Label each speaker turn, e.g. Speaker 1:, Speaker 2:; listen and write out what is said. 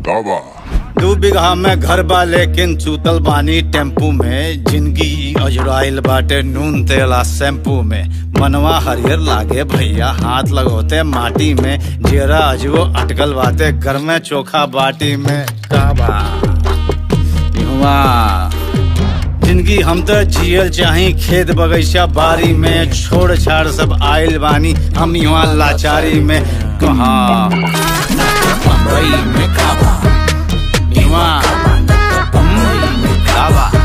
Speaker 1: दावा
Speaker 2: दू बिगहा में घर बा लेकिन चूतल बानी टेम्पू में जिंदगी अजुराइल बाटे नून तेला शैम्पू में मनवा हरियर लागे भैया हाथ लगोते माटी में जेरा अजबो अटकल बाटे घर में चोखा बाटी में काबा इहवा जिंदगी हम तो जियल चाही खेत बगीचा बारी में छोड़ छाड़ सब आइल बानी हम यहाँ लाचारी में कहाँ बम्बई में काबा इहवा बम्बई में काबा